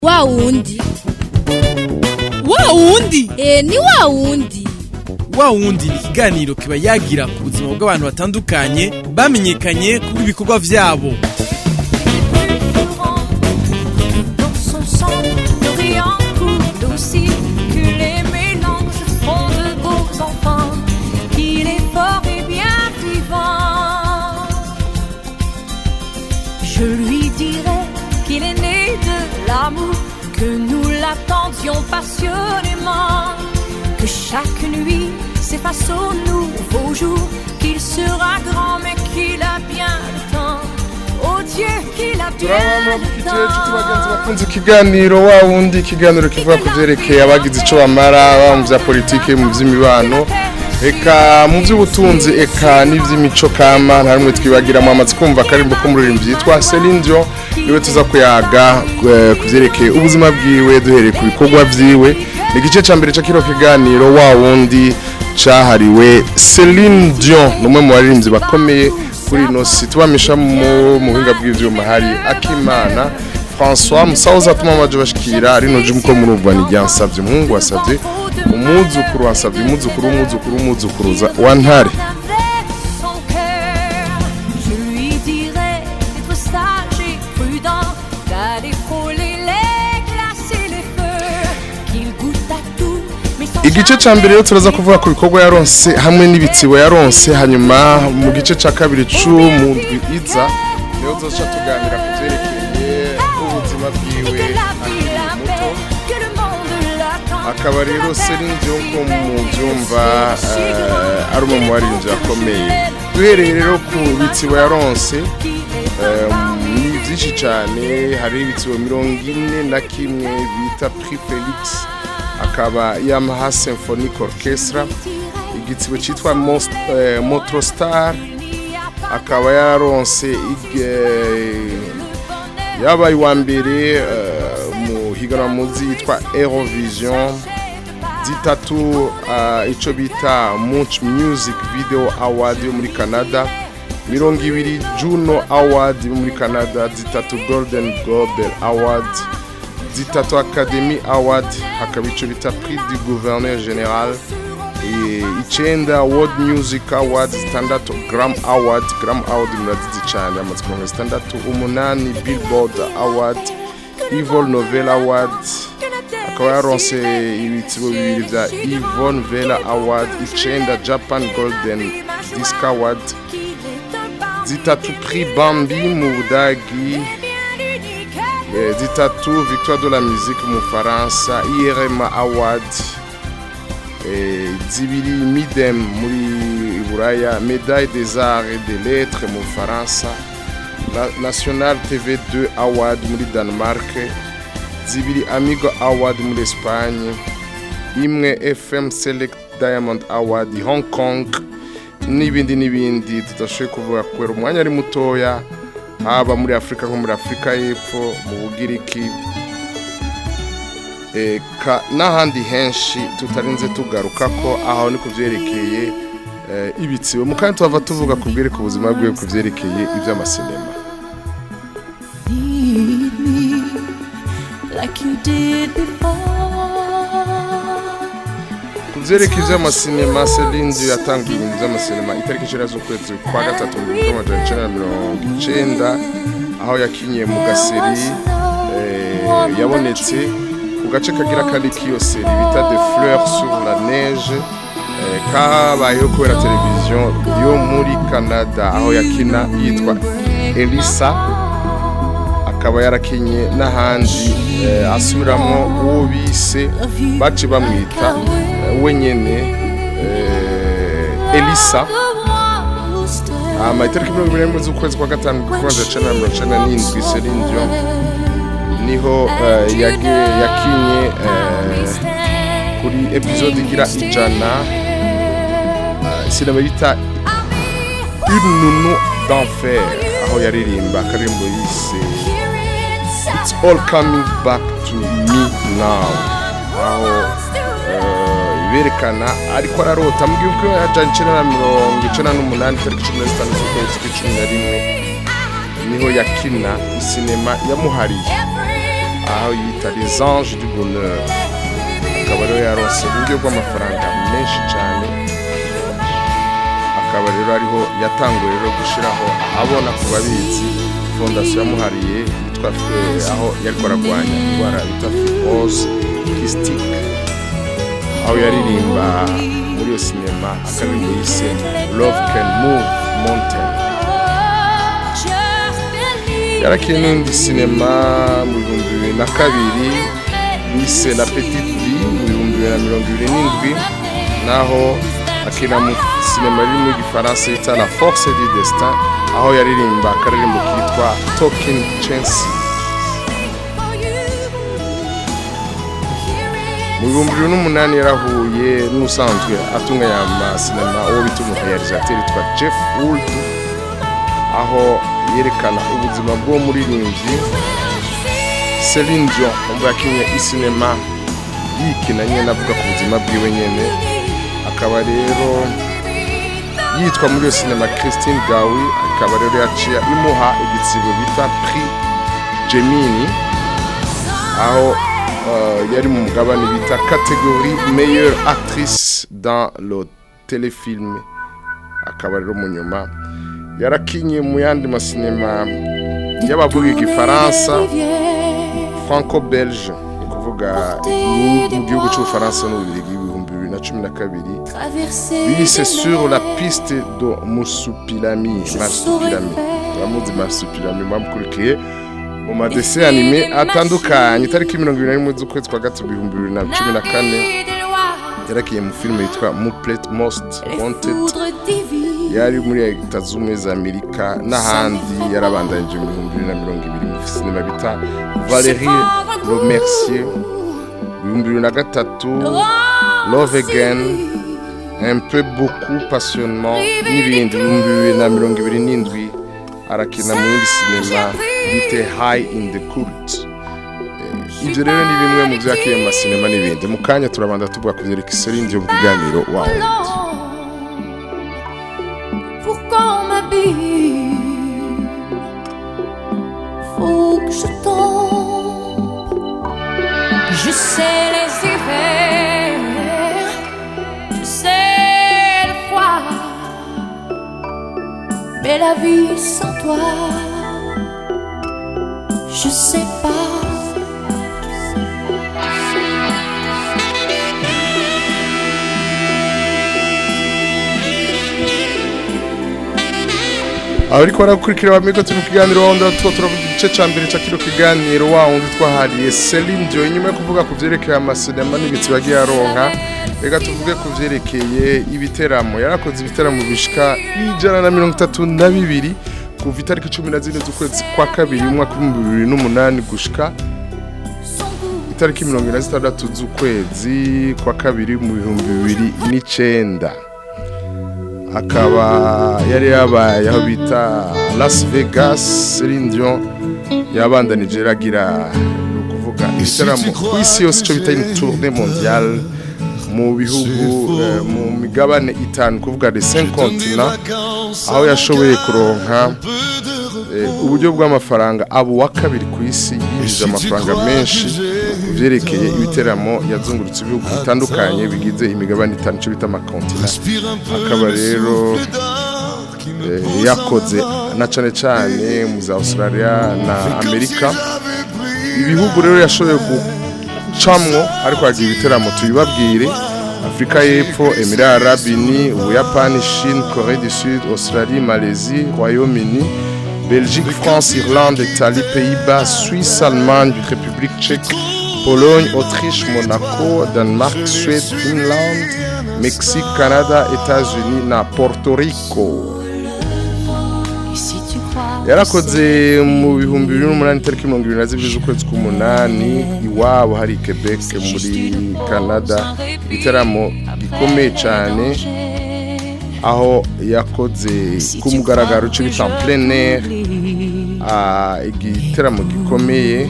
wa wundi wa wundi e ni wa wundi wa wundi ni ikiganiro kiba yagira ku buzima bw'abantu batandukanye bamenyekanye ku bikorwa vyabo Dans son sang, le riant coule aussi, que les mélanges font de beaux enfants, qu'il est fort et bien vivant. Je lui dirai qu'il est né de l'amour, que nous l'attendions passionnément, que chaque nuit s'efface au nouveau jour, qu'il sera grand mais qu'il a bien le temps. Oh Dieu, qu'il a bien le temps. bakunze ikiganiro wa wundi ikiganiro kivuga ku byerekeye abagize icyo bamara baba mu bya politiki mu by'imibano eka mu by'ubutunzi eka n'iby'imico kama nta rumwe twibagiramo amaze kumva akarimbo k'umuririmbyi yitwa Celine Dion niwe tuza kuyaga eh, ku byerekeye ubuzima bwiwe duhereye ku bikorwa byiwe ni igice cya mbere cya kino kiganiro wa wundi cyahariwe Celine Dion ni umwe mu baririmbyi bakomeye kuri ino si tubamisha mu mu buhinga bw'ibyuma hari akimana François musaza atuma amaje bashikira rino jum ko murumva ni ryansavye umuhungu wasavye umuzukuru wasavye umuzukuru umuzukuru umuzukuruza wa ntare avec son cœur. Je lui dirai d'être sage et prudent, d'aller frôler les glaces et les feux, qu'il goûte à tout, mais sans igice ca mbere rero turaza kuvuga ku bikorwa yaronse hamwe n'ibitsibo yaronse hanyuma mu gice ca kabiri c'umundwi iza niho tuzoca tuganira ku vyerekeye ubuzima bwiwe que la vie akiri la muto paix, que le monde l'attend. akaba rero Celine Dion ko mu byumva eh, ari umwe mu baririmbyi bakomeye duhereye rero ku bitsibo yaronse eh, ni byinshi cyane hari ibitsibo mirongo ine na kimwe bita Prix Felix akaba Yamaha Symphonic Orchestra igitsibo cyitwa Most- eh, Motrostar akaba yaronse ig- yabaye uwa mbere eh, mu higanwa muzi yitwa Eurovision zitatu uh, ico bita Munch Music Video Award yo muri Canada mirongo ibiri Juno Award yo muri Canada zitatu Golden Globe Award zitatu Academy Award hakaba ico bita Prix du Gouverneur General e, icenda World Music Award zitandatu Gram Award Gram Award murazizi cyane amaze kuronka zitandatu umunani Billboard Award Evil Novel Award akaba yaronse ibitsibo bibiri bya Yvonne Vela Award icenda Japan Golden Disc Award zitatu Prix Bambi mu Budagi eh, zitatu Victoire de la Musique mu Faransa IRMA Award eh, zibiri Midem muri Buraya Médaille des Arts et des Lettres mu Faransa Na- National TV2 Award muri Denmark zibiri Amigo Award muri Espagne imwe FM Select Diamond Award Hong Kong n'ibindi n'ibindi tudashoboye kuvuga kubera umwanya ari mutoya haba muri Afurika nko muri Afurika y'Epfo mu Bugiriki eka n'ahandi henshi tutarinze tugaruka ko aho ni ku byerekeye eh, ibitsibo mu kandi tuhava tuvuga ku bwereka ubuzima bwiwe ku byerekeye iby'amasinema Lead me like you did before. ku byerekeye iby'amasinema Celine Dion yatangiye ibintu by'amasinema itariki icenda z'ukwezi kwa gatatu mu gihumbi amajana icenda na mirongo icenda aho yakinyiye mu gaseri eh, yabonetse ku gace kagira kari k'iyo seri bita de fleurs sur la neige eh, kabayeho kubera televiziyo yo muri canada aho yakina yitwa elisa akaba yarakinye n'ahandi eh, asubiramo uwo bise baci bamwita eh, we nyene eh, elisa ama itariki mirongo ibiri n'imwe z'ukwezi kwa gatanu kubanza cana na mirongo icenda n'indwi Celine Dion niho eh, yage- yakinye eh, kuri episode igira ijana eh, sinema bita une nounou d'enfer aho yaririmba akaririmbo yise It's all coming back to me now aho eh, berekana ariko ararota mu gihugu yajanye icenda na mirongo icenda n'umunani tariki cumi na zitanu z'ukwezi kw'icumi na rimwe niho yakina isinema yamuhariye aho yita les anges du bonheur akaba rero yaronse uburyo bw'amafaranga menshi cyane akaba rero ariho yatanguye rero gushyiraho ahabona ku babizi fondasiyo yamuhariye yitwa eh, aho yariko aragwanya indwara bita fibrose kystique aho yaririmba muri iyo sinema akaririmbo yise love can move mountain yarakiye n'indi sinema mu bihumbi bibiri na kabiri bise la petite vie mu bihumbi bibiri na mirongo ibiri n'indwi naho akina mu sinema riri mu gifaransa yita la force du destin aho yaririmba akaririmbo kitwa talking chancy mu bihumbi bibiri n'umunani yarahuye n'usanzwe atunganya amasinema uwo bita umurealisateur yitwa jeff wood aho yerekana ubuzima bw'uwo muririmbyi Celine Dion umva yakinye isinema yikina nyene avuga ku buzima bwiwe nyene akaba rero yitwa muri iyo sinema Christine Gawi akaba rero yaciye imuha igitsibo bita Prix Gemini aho uh, yari mu mugabane bita catégorie meilleure actrice dans le téléfilm akaba rero mu nyuma yarakinye mu yandi masinema y'abavuga igifaransa franco-belge ni ukuvuga mu mu gihugu cy'ubufaransa n'ububirigi ibihumbi bibiri na cumi na kabiri bise sur la piste do musupilami marsupilami abamuzi marsupilami mwamukurikiye mu madese anime atandukanye itariki mirongo ibiri na rimwe z'ukwezi kwa gatatu ibihumbi bibiri na cumi na kane yarakiye mu filime yitwa muplet most wanted yari muri leta z'ubumwe za amerika n'ahandi yarabandanije mu bihumbi bibiri na mirongo ibiri mu sinema bita valerie romercier ibihumbi bibiri na gatatu love again un peu beaucoup passionnement n'ibindi ibihumbi bibiri na mirongo ibiri n'indwi arakina mu yindi sinema bite high in the cult Eh, ibyo rero ni bimwe mu byakiye mu masinema n'ibindi mu kanya turabanda tuvuga ku byerekeye iserindi yo mu kiganiro wa wundi Pourquoi on m'habille Faut que je tombe Je sais les hivers Je sais le froid Mais la vie sans toi Je sais pas abariko barakurikira bamigo turi mu kiganiro wundi tuba turavuga igice ca mbere ca kino kiganiro wa wundi twahariye Celine Dion inyuma yo kuvuga ku vyerekeye amasinema n'ibitsi bagiye aronka reka tuvuge ku vyerekeye ibiteramo yarakoze ibiteramo bishika ijana na mirongo itatu na bibiri kuva itariki cumi na zine z'ukwezi kwa kabiri umwaka w'ibihumbi bibiri n'umunani gushika itariki mirongo ine na zitandatu z'ukwezi kwa kabiri mu bihumbi bibiri n'icenda akaba yari yabaye aho bita Las Vegas Celine Dion yabandanije iragira ni ukuvuga ibitaramo ku isi yose icyo bita une tournée mondiale mu bihugu eh, mu migabane itanu kuvuga les cinq continents aho yashoboye kuronka eh, uburyo bw'amafaranga abo wa kabiri ku isi yinjije amafaranga menshi ku byerekeye ibiteramo yazungurutse ibihugu bitandukanye bigize imigabane itanu icyo bita amakontina akaba rero eh, yakoze na cane cane mu za Australia na Amerika ibihugu rero yashoboye gucamwo ariko hagiye ibiteramo tuyibabwire Afrika y'Epfo, Emirats Arabes Unis, Ubuyapani, Chine, Corée du Sud, Australie, Malaisie, Royaume-Uni, Belgique, France, Irlande, Italie, Pays-Bas, Suisse, Allemagne, République tchèque, Pologne, Autriche, Monaco, Danemark, Suède, Finlande, Mexique, Canada, États-Unis na Porto Rico. Et si tu crois yarakoze mu bihumbi bibiri n'umunani itariki mirongo irindwi na zibiri z'ukwezi k'umunani iwabo hari Quebec muri Canada igitaramo gikomeye cyane aho yakoze ku mugaragaro icyo bita en plein air ah, igitaramo gikomeye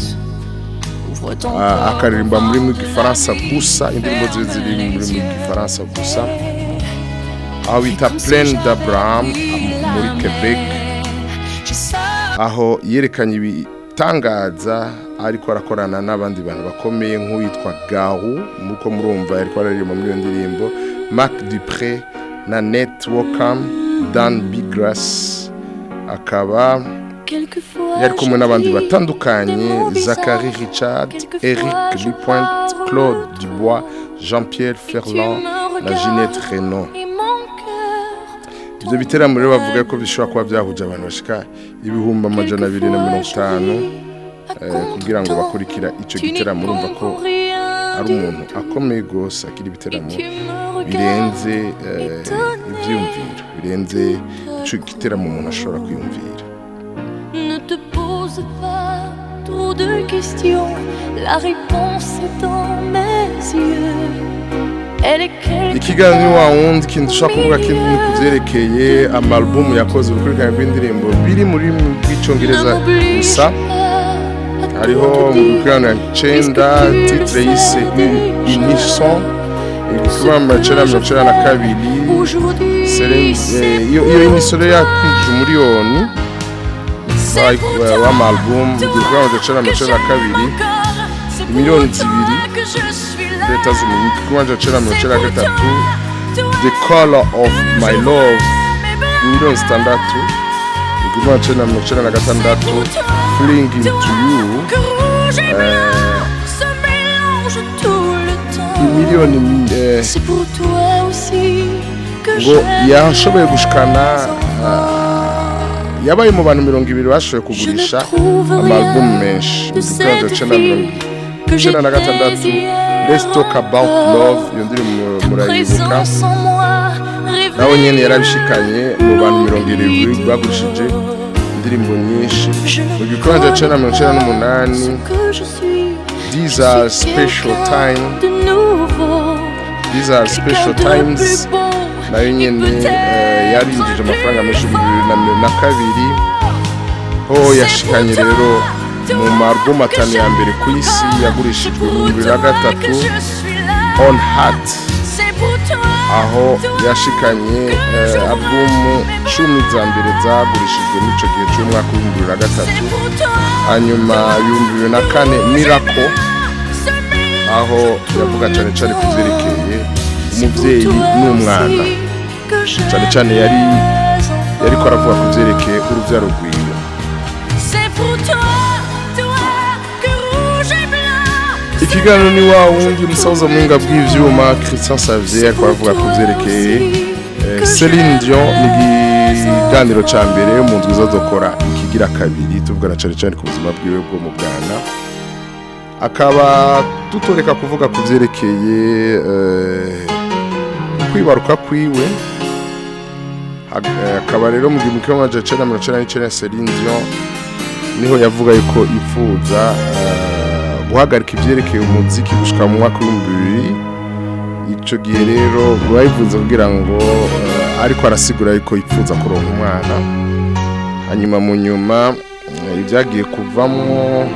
Ouvre ton ah, cœur akaririmba muri mu gifaransa gusa indirimbo ziwe ziri muri mu gifaransa gusa aho bita Plaine d'Abraham muri Quebec Je sors aho yerekanye ibitangaza ariko arakorana n'abandi bantu bakomeye nk'uwitwa gahu muko murumva ariko araririmba muri iyo ndirimbo mark dupre na net wokam dan bigras akaba yari kumwe n'abandi batandukanye zachary richard eric lipointe claude dubois jean pierre ferland na jeanette renaud ibyo biteramo rero bavuga ko bishobora kuba byahuje abantu bashika ibihumbi amajana abiri na mirongo itanu kugira ngo bakurikira icyo giteramo urumva ko ari umuntu akomeye rwose akiri ibiteramo birenze ibyiyumviro birenze icyo giteramo umuntu ashobora kwiyumvira Ne te pose pas trop de questions, la réponse est dans mes yeux. Elle est quelque ikiganiro wa wundi ikintu ushobora kuvuga kindi ni ku byerekeye amarubumu yakoze urukurikirane rw'indirimbo biri muri rw'icyongereza gusa hariho mu rukurikirane icyenda titire yise inison ibikurikirane icyenda mirongo icyenda na kabiri aujourd'hui. Seren- c'est eh, iyo iyo imisoro yakwinjije umuriyoni C'est pour toi, w'amarubumu ibikurikirane icyenda mirongo icyenda na kabiri C'est pour miliyoni toi zibiri que je suis là. leta z'umuntu ibikurikirane icyenda mirongo C'est icyenda na pour gatatu toi, the color of my love miliyoni zitandatu ibikurikirane icyenda mirongo icyenda na gatandatu fling into you que rouge et blanc se mélangent tout le temps. imiliyoni eh, C'est pour toi aussi que ngo je yashoboye gushikana yabaye mu bantu mirongo ibiri bashoboye Je ne kugurisha trouve amarubumu rien menshi de ibikurikirane cette icyenda mirongo fille que icyenda na gatandatu j'étais hier let's talk about love iyo ndirimbo murayibuka Présence en moi, nawe nyine réveille yarabishikanye mu bantu mirongo irindwi bagurishije indirimbo nyinshi mu gikorwa cya mirongo icyenda n'umunani ce que je suis. these Je are suis special quelqu'un time de nouveau, these are quelqu'un special de times plus beau, nayo nyine eh, yarinjije amafaranga menshi mu bibiri na mirongo na kabiri ho yashikanye rero mu marubumu atanu ya mbere ku isi yagurishijwe mu bibiri na gatatu on heart aho yashikanye eh, alubumu cumi za mbere zagurishijwe n'icyo gihe cy'umwaka w'ibihumbi bibiri na gatatu hanyuma ibihumbi bibiri na kane mirako aho yavuga cyane cyane ku byerekeye umubyeyi n'umwana cyane cyane yari yariko aravuga ku byerekeye urubyaro rwiwe C'est pour toi, toi que rouge et blanc. ikiganiro ni wa wundi umusaza muhinga bw'ivyuma christian savier ariko aravuga ku byerekeye eh, celine dion ni ikiganiro ca mbere mu ndwi zazokora ikigira kabiri tuvugana cyane cyane ku buzima bwiwe bwo mu bwana akaba tutoreka kuvuga ku byerekeye eh, kwibaruka kwiwe Hag- eh, akaba rero mu gihumbi kimwe amajana icenda mirongo icenda n'icenda Celine Dion niho yavuga yuko ipfuza eh, guhagarika ivyerekeye umuziki gushika mu mwaka w'ibihumbi bibiri ico gihe rero bayivuze kugira ngo eh, ariko arasigura yuko ipfuza kuronka umwana hanyuma mu nyuma eh, ibyagiye kuvamwo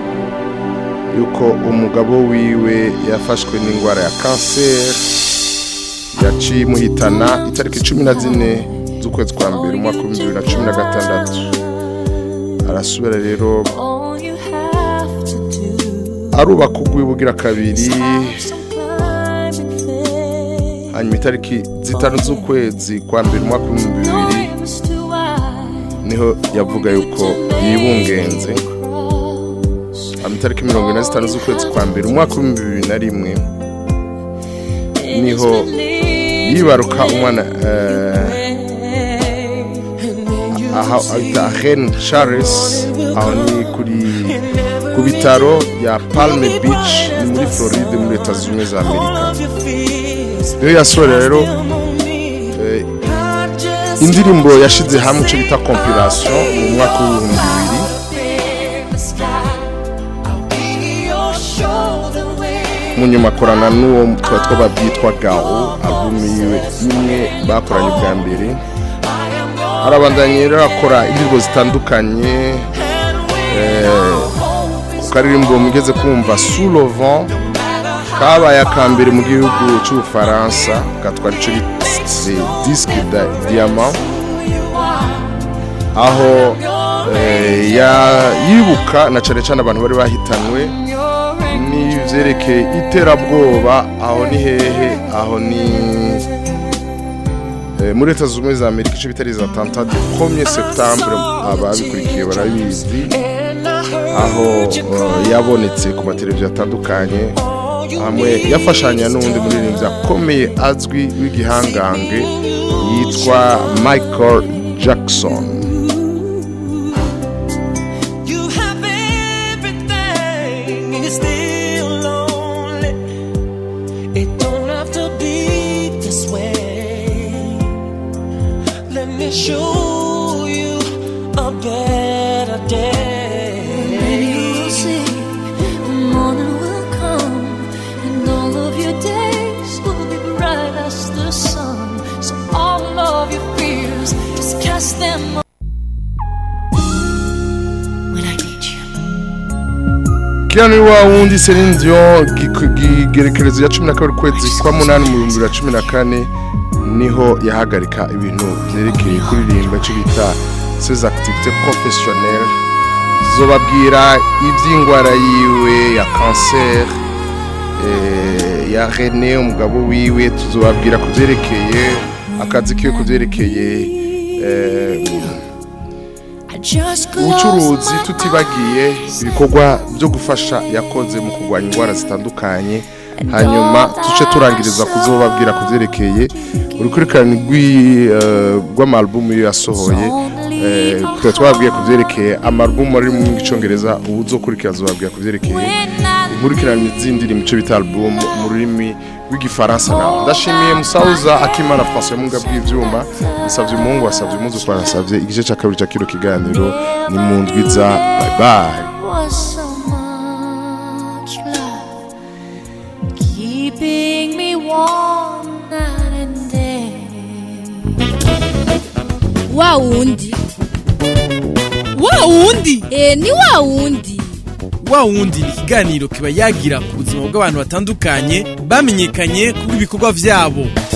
yuko umugabo wiwe yafashwe n'indwara ya kanseri yaciye imuhitana itariki cumi na zine z'ukwezi kwa mbere umwaka w'ibihumbi bibiri na cumi na gatandatu arasubira rero All you have to do arubaka ugwibugira kabiri some climbing faith. hanyuma itariki zitanu z'ukwezi kwa mbere umwaka w'ibihumbi bibiri Knowing it's too wide niho yavuga yuko yibungenze hanyuma itariki mirongo ine na zitanu z'ukwezi kwa mbere umwaka w'ibihumbi bibiri na rimwe niho yibaruka umwana eh, aha ahita Ren Charles aho ni kuri ku bitaro ya Palm Beach ni muri Floride muri Leta Zunze Ubumwe za Amerika niyo yasohora rero eh, indirimbo yashize hamwe icyo bita compilation mu mwaka w'ibihumbi bibiri mu nyuma akorana n'uwo tuba twaba byitwa gaho alubumu yiwe imwe bakoranye ubwa mbere arabandanya rero akora indirimbo zitandukanye eh, ku karirimbo mugeze kumva sulovan kabaye akambere mu gihugu cy'ubufaransa gatwara icyo bise disque da diamant aho eh, ya- yibuka na cane cane abantu bari bahitanwe n'ivyerekeye iterabwoba aho ni hehe aho ni eh, muri leta zunze ubumwe za amerika ico bitari za tanta de 1er septembre ababikurikiye barabizi aho eh, yabonetse ku mateleviziyo atandukanye hamwe yafashanya n'uwundi muririmbyi akomeye azwi w'igihangange yitwa michael jackson You have everything and you're still lonely. It don't have to be this way. Let me show you a better day. You'll see the morning will come, and all of your days will be bright as the sun. So all of your fears, just cast them when I need you. kiriya ni wa wundi Celine Dion giku- gigerekerezo ya cumi na kabiri ukwezi kwa munani mu bihumbi bibiri na cumi na kane niho yahagarika ibintu byerekeye kuririmba icyo bita ses activités professionnelles zobabwira iby'indwara yiwe ya kanseri eh, ya rene umugabo wiwe tuzobabwira ku byerekeye akazi kiwe ku byerekeye eh, ubucuruzi tutibagiye ibikorwa byo gufasha yakoze mu kurwanya indwara zitandukanye hanyuma tuce turangiriza kuzobabwira ku byerekeye urukurikirane rw'i- eh, rw'amarubumu iyo yasohoye eh, tukaba twababwiye ku byerekeye amarubumu ari mu cyongereza ubu uzokurikira zobabwira ku byerekeye inkurikirane z'indi mu cyo bita album mu rurimi rw'igifaransa nawe ndashimiye musauza akimana françois munga bw'ivyuma musavye umuhungu wasavye umuzi kwa nasavye igice ca kabiri ca kino kiganiro ni mu ndwiza bye bye was so much love keeping me warm night and day. wa wundi wa wundi e ni wa wundi wa wundi ni ikiganiro kiba yagira ku buzima bw'abantu batandukanye bamenyekanye kubw'ibikorwa vyabo